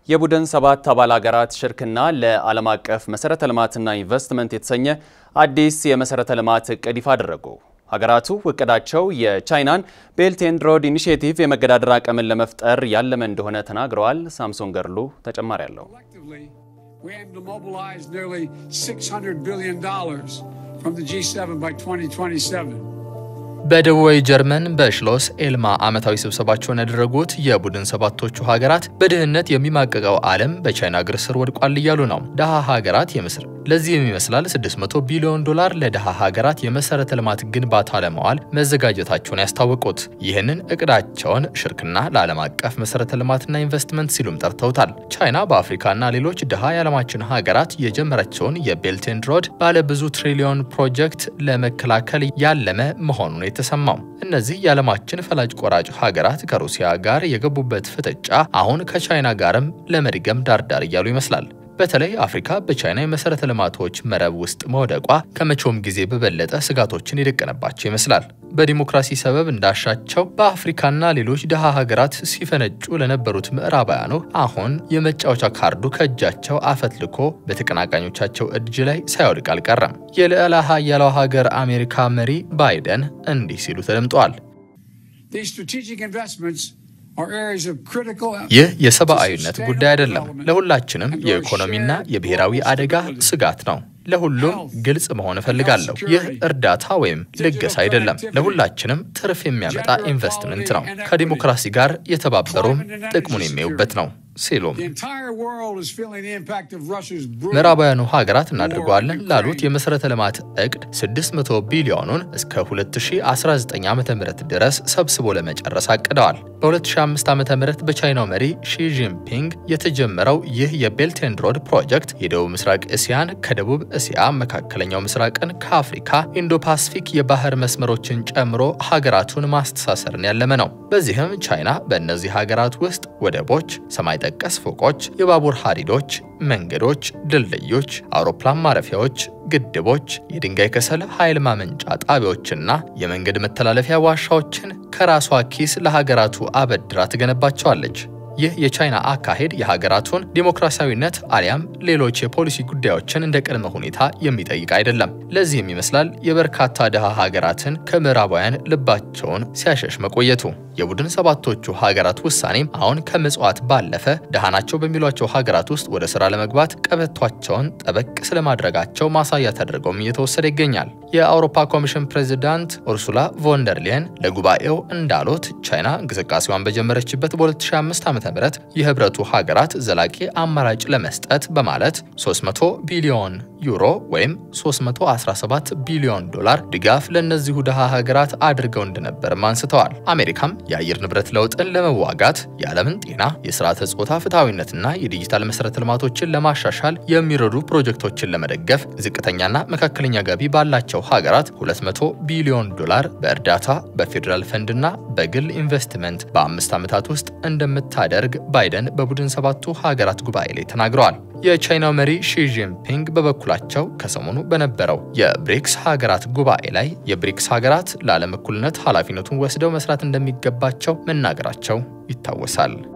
የቡድን ሰባት አባል ሀገራት ሽርክና ለዓለም አቀፍ መሰረተ ልማትና ኢንቨስትመንት የተሰኘ አዲስ የመሰረተ ልማት እቅድ ይፋ አደረጉ። ሀገራቱ እቅዳቸው የቻይናን ቤልት ኤንድ ሮድ ኢኒሽቲቭ የመገዳደር አቅምን ለመፍጠር ያለመ እንደሆነ ተናግረዋል። ሳምሶን ገርሉ ተጨማሪ አለው። We aim to mobilize nearly $600 billion from the G7 by 2027. በደቡባዊ ጀርመን በሽሎስ ኤልማ ዓመታዊ ስብሰባቸውን ያደረጉት የቡድን ሰባቶቹ ሀገራት በድህነት የሚማቀቀው ዓለም በቻይና እግር ስር ወድቋል እያሉ ነው። ደሃ ሀገራት የምስር ለዚህም ይመስላል 600 ቢሊዮን ዶላር ለደሃ ሀገራት የመሰረተ ልማት ግንባታ ለመዋል መዘጋጀታቸውን ያስታወቁት። ይህንን እቅዳቸውን ሽርክና ለዓለም አቀፍ መሰረተ ልማትና ኢንቨስትመንት ሲሉም ጠርተውታል። ቻይና በአፍሪካና ሌሎች ድሃ የዓለማችን ሀገራት የጀመረችውን የቤልት ኤንድ ሮድ ባለ ብዙ ትሪሊዮን ፕሮጀክት ለመከላከል ያለመ መሆኑን የተሰማው እነዚህ የዓለማችን ፈላጭ ቆራጭ ሀገራት ከሩሲያ ጋር የገቡበት ፍጥጫ አሁን ከቻይና ጋርም ለመድገም ዳርዳር እያሉ ይመስላል። በተለይ አፍሪካ በቻይና የመሰረተ ልማቶች መረብ ውስጥ መውደቋ ከመቼውም ጊዜ በበለጠ ስጋቶችን የደቀነባቸው ይመስላል። በዲሞክራሲ ሰበብ እንዳሻቸው በአፍሪካና ሌሎች ድሃ ሀገራት ሲፈነጩ ለነበሩት ምዕራባውያኑ አሁን የመጫወቻ ካርዱ ከእጃቸው አፈትልኮ በተቀናቃኞቻቸው እጅ ላይ ሳይወድቅ አልቀረም። የልዕለ ኃያሏ ሀገር አሜሪካ መሪ ባይደን እንዲህ ሲሉ ተደምጠዋል። These strategic investments are areas of critical ይህ የሰብአዊነት ጉዳይ አይደለም፣ ለሁላችንም የኢኮኖሚና የብሔራዊ አደጋ ስጋት ነው። ለሁሉም ግልጽ መሆን እፈልጋለሁ። ይህ እርዳታ ወይም ልገሳ አይደለም፣ ለሁላችንም ትርፍ የሚያመጣ ኢንቨስትመንት ነው። ከዲሞክራሲ ጋር የተባበሩም ጥቅሙን የሚያዩበት ነው ሲሉም The entire world is feeling the impact of Russia's brutal ምዕራባውያኑ ሀገራት እናድርገዋለን ላሉት የመሰረተ ልማት እቅድ 600 ቢሊዮኑን እስከ 2019 ዓ ም ድረስ ሰብስቦ ለመጨረስ አቅደዋል። በ2005 ዓ ም በቻይናው መሪ ሺ ጂንፒንግ የተጀመረው ይህ የቤልት ኤንድ ሮድ ፕሮጀክት የደቡብ ምስራቅ እስያን ከደቡብ እስያ፣ መካከለኛው ምስራቅን ከአፍሪካ፣ ኢንዶ ፓሲፊክ የባህር መስመሮችን ጨምሮ ሀገራቱን ማስተሳሰርን ያለመ ነው። በዚህም ቻይና በእነዚህ ሀገራት ውስጥ ወደቦች፣ ሰማይ ጠቀስ ፎቆች፣ የባቡር ሀዲዶች፣ መንገዶች፣ ድልድዮች፣ አውሮፕላን ማረፊያዎች፣ ግድቦች፣ የድንጋይ ከሰል ኃይል ማመንጫ ጣቢያዎችና የመንገድ መተላለፊያ ዋሻዎችን ከራሷ ኪስ ለሀገራቱ አበድራ ትገነባቸዋለች። ይህ የቻይና አካሄድ የሀገራቱን ዲሞክራሲያዊነት አሊያም ሌሎች የፖሊሲ ጉዳዮችን እንደ ቅድመ ሁኔታ የሚጠይቅ አይደለም። ለዚህም ይመስላል የበርካታ ድሃ ሀገራትን ከምዕራባውያን ልባቸውን ሲያሸሽ መቆየቱ። የቡድን ሰባቶቹ ሀገራት ውሳኔም አሁን ከምጽዋት ባለፈ ድሃ ናቸው በሚሏቸው ሀገራት ውስጥ ወደ ስራ ለመግባት ቀበቷቸውን ጠበቅ ስለማድረጋቸው ማሳያ ተደርገውም እየተወሰደ ይገኛል። የአውሮፓ ኮሚሽን ፕሬዚዳንት ኡርሱላ ቮንደርሊየን ለጉባኤው እንዳሉት ቻይና እንቅስቃሴዋን በጀመረችበት በ2005 ዓ.ም የህብረቱ ሀገራት ዘላቂ አማራጭ ለመስጠት በማለት 300 ቢሊዮን ዩሮ ወይም 317 ቢሊዮን ዶላር ድጋፍ ለእነዚሁ ድሃ ሀገራት አድርገው እንደነበርም አንስተዋል። አሜሪካም የአየር ንብረት ለውጥን ለመዋጋት የዓለምን ጤና፣ የስርዓተ ጾታ ፍትሐዊነትና የዲጂታል መሰረተ ልማቶችን ለማሻሻል የሚረዱ ፕሮጀክቶችን ለመደገፍ ዝቅተኛና መካከለኛ ገቢ ባላቸው ሀገራት 200 ቢሊዮን ዶላር በእርዳታ በፌዴራል ፈንድና በግል ኢንቨስትመንት በአምስት ዓመታት ውስጥ እንደምታደርግ ባይደን በቡድን ሰባቱ ሀገራት ጉባኤ ላይ ተናግረዋል። የቻይናው መሪ ሺ ጂንፒንግ በበኩላቸው ከሰሞኑ በነበረው የብሪክስ ሀገራት ጉባኤ ላይ የብሪክስ ሀገራት ለዓለም እኩልነት ኃላፊነቱን ወስደው መስራት እንደሚገባቸው መናገራቸው ይታወሳል።